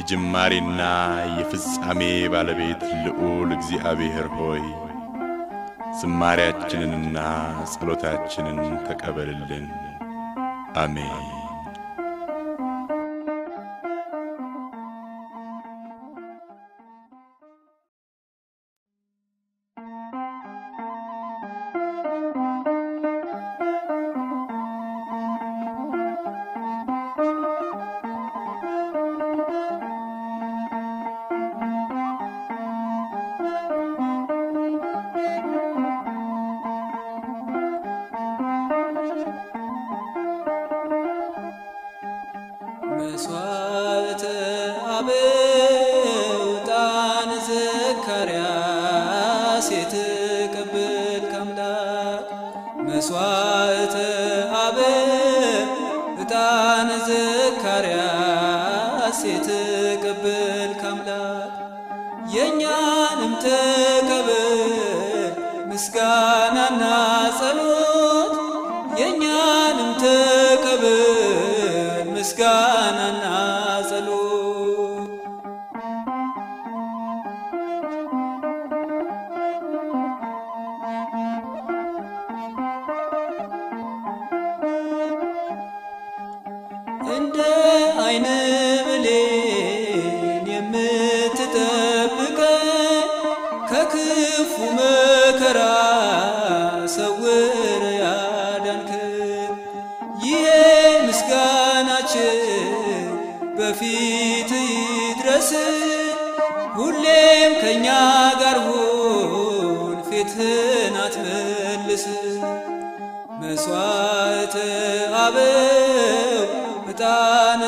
የጅማሬና የፍጻሜ ባለቤት ልዑል እግዚአብሔር ሆይ ዝማሬያችንንና ጸሎታችንን ተቀበልልን። አሜን። መስዋዕተ አበው ዕጣን ዘካርያስ የተቀበልክ አምላክ መስዋዕተ አበው ዕጣን ዘካርያስ የተቀበልክ አምላክ የእኛንም ተቀበል ምስጋናና ጸሎት የእኛንም ተቀበል ምስጋናና ጸሎት እንደ አይነ ብሌን የምትጠብቀን ከክፉ መከራ ሰውረ ያዳንክን ይሄ ምስጋናችን በፊት ይድረስ ሁሌም ከእኛ ጋር ሁን ፊትህን አትመልስ መስዋዕተ አበው ዕጣን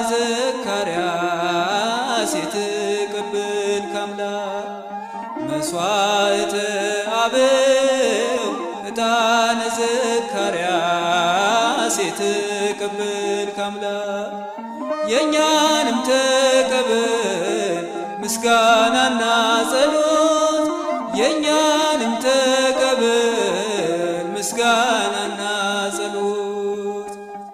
ዘካርያስ የተቀበልክ አምላክ መስዋዕተ አበው ዕጣን ዘካርያስ የተቀበልክ አምላክ የእኛንም ተቀበል ምስጋናና ጸሎት የእኛንም ተቀበል ምስጋናና ጸሎት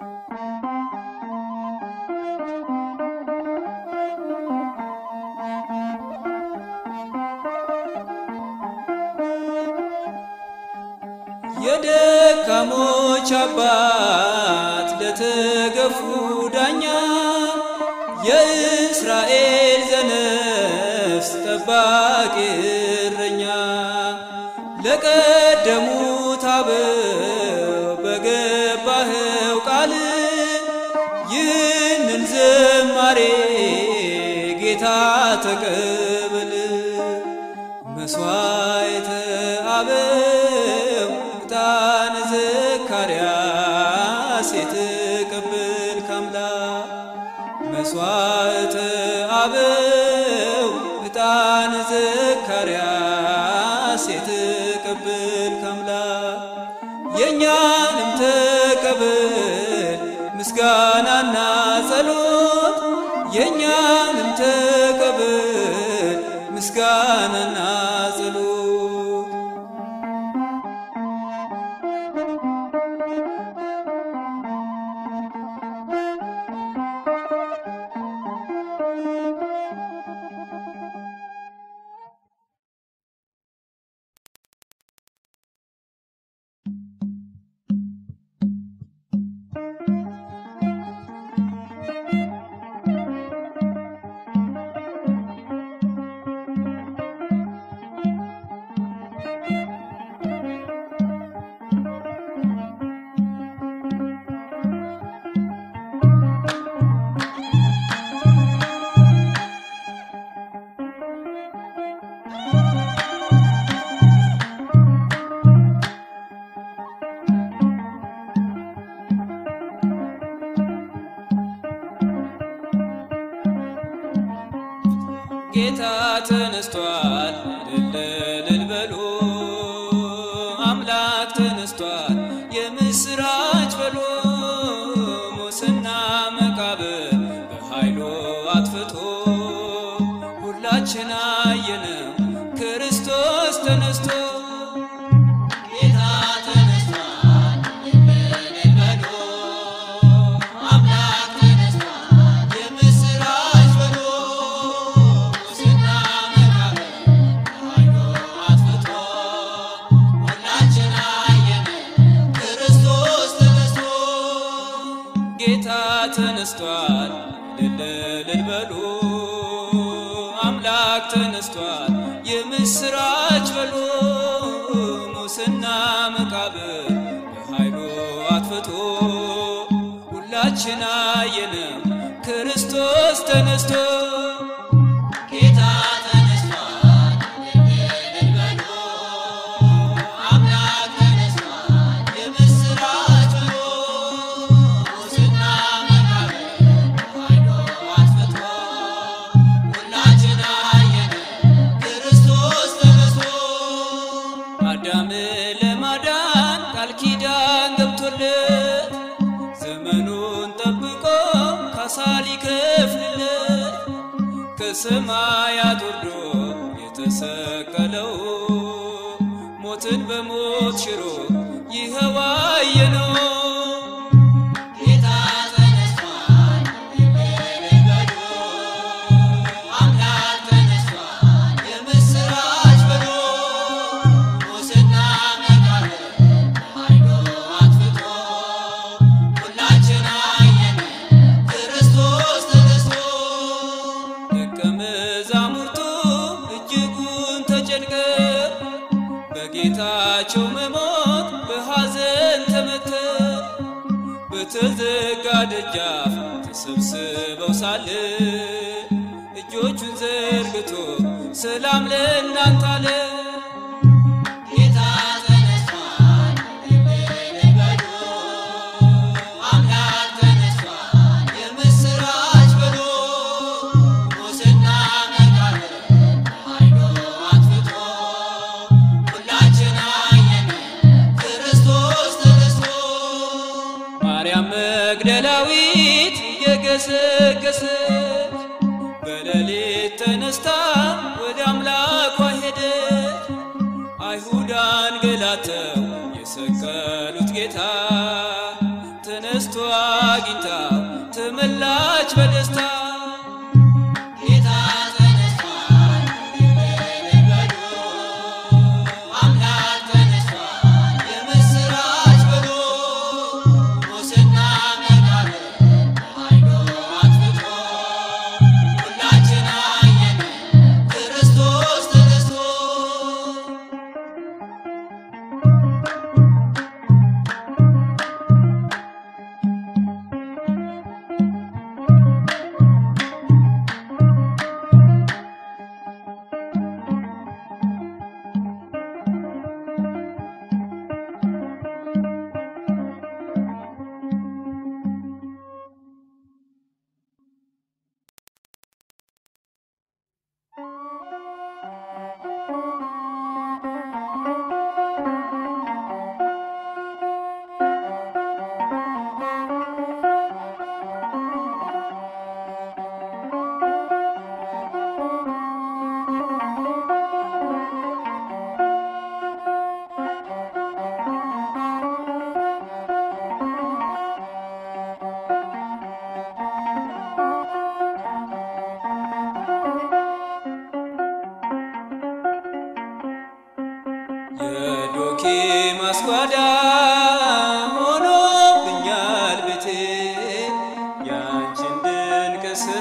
የደካሞች አባት ለተገፉ ዳኛ የእስራኤል ዘነፍስ ጠባቂ እረኛ ለቀደሙት አበው በገባኸው ቃል ይህንን ዝማሬ ጌታ ተቀበል መስዋዕተ አበው ዕጣን ዘካርያስ የተቀበልክ አምላክ መስዋዕተ አበው ዕጣን ዘካርያስ የተቀበልክ አምላክ የእኛንም ተቀበል ምስጋናና ጸሎት የእኛንም ተቀበል ምስጋናና ጸሎት ጌታ ተነስቷል፣ እልል እልል በሉ። አምላክ ተነስቷል፣ የምስራች በሉ። ሙስና መቃብር በኃይሉ አጥፍቶ ሁላችን አየነው ክርስቶስ ተነስቶ ጌታ ተነስቷል፣ እልል እልል በሉ። አምላክ ተነስቷል፣ የምስራች በሉ። ተነስቷል እልል በሉ አምላክ ተነስቷል የምስራች በሉ ሙስና መቃብር በኃይሉ አጥፍቶ ሁላችን አየነው ክርስቶስ ተነስቶ ጌታ ተነስቷል እልል በሉ አምላክ ተነስቷል የምስራች በሉ ሙስና መቃብር በኃይሉ አጥፍቶ ሁላችን አየነው ክርስቶስ ተነስቶ አዳምን ለማዳን ቃል ኪዳን ገብቶለት ዘመኑን ጠብቆ ካሳ ሊከፍልለት ከሰማያት ወርዶ የተሰቀለው ሞትን በሞት ሽሮ ይኸው አየነው። ጌታ ተነስቷል እልል በሉ አምላክ ተነስቷል የምስራች በሉ ሙስና መቃብር በኃይሉ አጥፍቶ ሁላችን አየነው ክርስቶስ ተነስቶ ደቀ መዛሙርቱ እጅጉን ተጨንቀው በጌታቸው መሞት በሐዘን ተመተው በተዘጋ ደጃፍ ተሰብስበው ሳለ እጆቹን ዘርግቶ ሰላም ለእናንተ አለ። ጌታ ተነስቷል እልል በሉ አምላክ ተነስቷል የምስራች በሉ ሙስና መቃብር በኃይሉ አጥፍቶ ሁላችን አየነው ክርስቶስ ተነስቶ ማርያም መግደላዊት የገሰገሰች በሌሊት ተነስታ ወደ አምላኳ ሄደች። አይሁድ አንገላተው የሰቀሉት ጌታ ተነስቶ አግኝታ ተመላች በደስታ ጌታ ተነስቷል እልል በሉ አምላክ ተነስቷል የምስራች በሉ ሙስና መቃብር በኃይሉ አጥፍቶ ሁላችን አየነው ክርስቶስ ተነስቶ የዶኪ ማስጓዳ ሆኖብኛል ቤቴ ያንቺን ድንቅ ስራ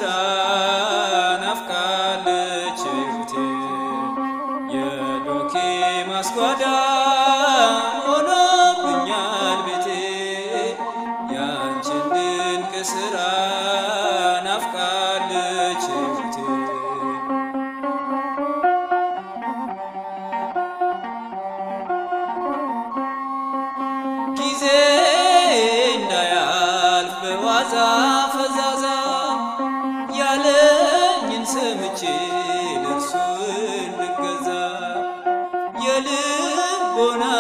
ናፍቃለች ሕይወቴ የዶኪ ማስጓዳ ሆኖብኛል ቤቴ ያንቺን ድንቅ ስራ ናፍቃለች ሕይወቴ ጊዜ እንዳያልፍ በዋዛ ፈዛዛ ያለኝን ሰምቼ ለእርሱ እንድገዛ የልቦና